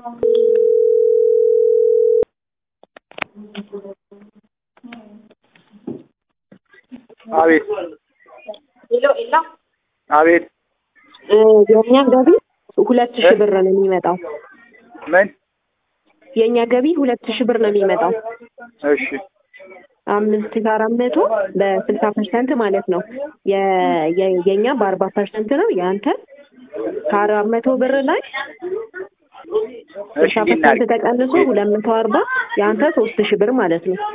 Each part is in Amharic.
አቤት ሄሎ ኤላ አቤት እ የእኛ ገቢ ሁለት ሺህ ብር ነው የሚመጣው። ምን የእኛ ገቢ ሁለት ሺህ ብር ነው የሚመጣው። እሺ አምስት ሺህ አራት መቶ በስልሳ ፐርሰንት ማለት ነው። የ- የ- የእኛ በአርባ ፐርሰንት ነው። የአንተ ከአራት መቶ ብር ላይ እሺ ስልሳ እንዲህ ፐርሰንት እናድርግ ተቀንሶ ሁለት መቶ አርባ የአንተ ሶስት ሺህ ብር ማለት ነው።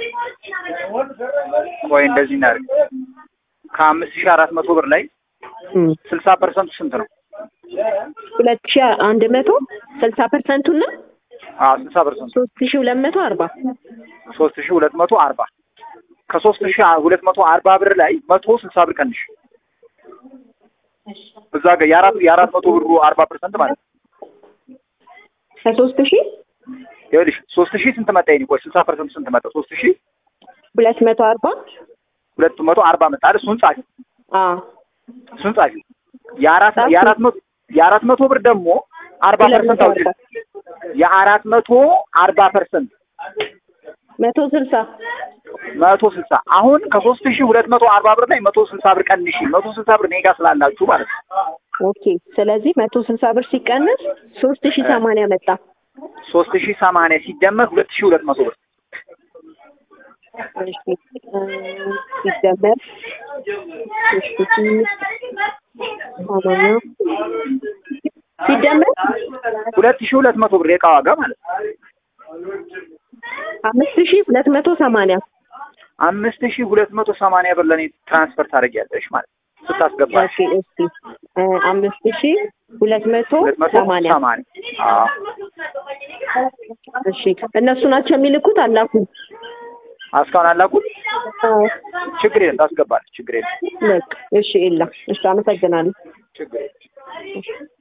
ቆይ እንደዚህ እናድርግ ከአምስት ሺህ አራት መቶ ብር ላይ እም። ስልሳ ፐርሰንቱ ስንት ነው ሁለት ሺህ አንድ መቶ ስልሳ ፐርሰንቱና አዎ ስልሳ ፐርሰንቱ ሶስት ሺህ ሁለት መቶ አርባ ሶስት ሺህ ሁለት መቶ አርባ ከሶስት ሺህ ሁለት መቶ አርባ ብር ላይ መቶ ስልሳ ብር ቀንሽ እዛ ጋር የአራት የአራት መቶ ብሩ አርባ ፐርሰንት ማለት ነው ከሶስት ሺህ ይኸውልሽ ሶስት ሺህ ስንት መጣ ይሄኔ ቆይ ስልሳ ፐርሰንቱ ስንት መጣ ሶስት ሺህ ሁለት መቶ አርባ ሁለት መቶ አርባ መጣ አይደል እሱን ጻፊ አዎ እሱን ጻፊ የአራት ጻፍኩ። የአራት መቶ የአራት መቶ ብር ደግሞ አርባ ሁለት ፐርሰንት መቶ አውጪ አርባ የአራት መቶ አርባ ፐርሰንት መቶ ስልሳ መቶ ስልሳ አሁን ከሶስት ሺህ ሁለት መቶ አርባ ብር ላይ መቶ ስልሳ ብር ቀንሺ መቶ ስልሳ ብር እኔ ጋ ስላላችሁ ማለት ነው ኦኬ። ስለዚህ መቶ ስልሳ ብር ሲቀንስ ሶስት ሺህ ሰማንያ መጣ። ሶስት ሺህ ሰማንያ ሲደመር ሁለት ሺህ ሁለት መቶ ብር እሺ እ ሲደመር ሶስት ሺህ ሰማንያ ሲደመር ሁለት ሺህ ሁለት መቶ ብር የዕቃ ዋጋ ማለት ነው አምስት ሺህ ሁለት መቶ ሰማንያ አምስት ሺህ ሁለት መቶ ሰማንያ ብር ለእኔ ትራንስፈር ታደርጊያለሽ ማለት ነው ስታስገባሽ ኦኬ። እስቲ እ አምስት ሺህ ሁለት መቶ ሁለት መቶ ሰማንያ ሰማንያ አዎ እሺ። እነሱ ናቸው የሚልኩት አላኩ። እስካሁን አላኩት ችግር የለም ታስገባለች ችግር የለም በቃ እሺ። ኤላ እሺ፣ አመሰግናለሁ። ችግር የለም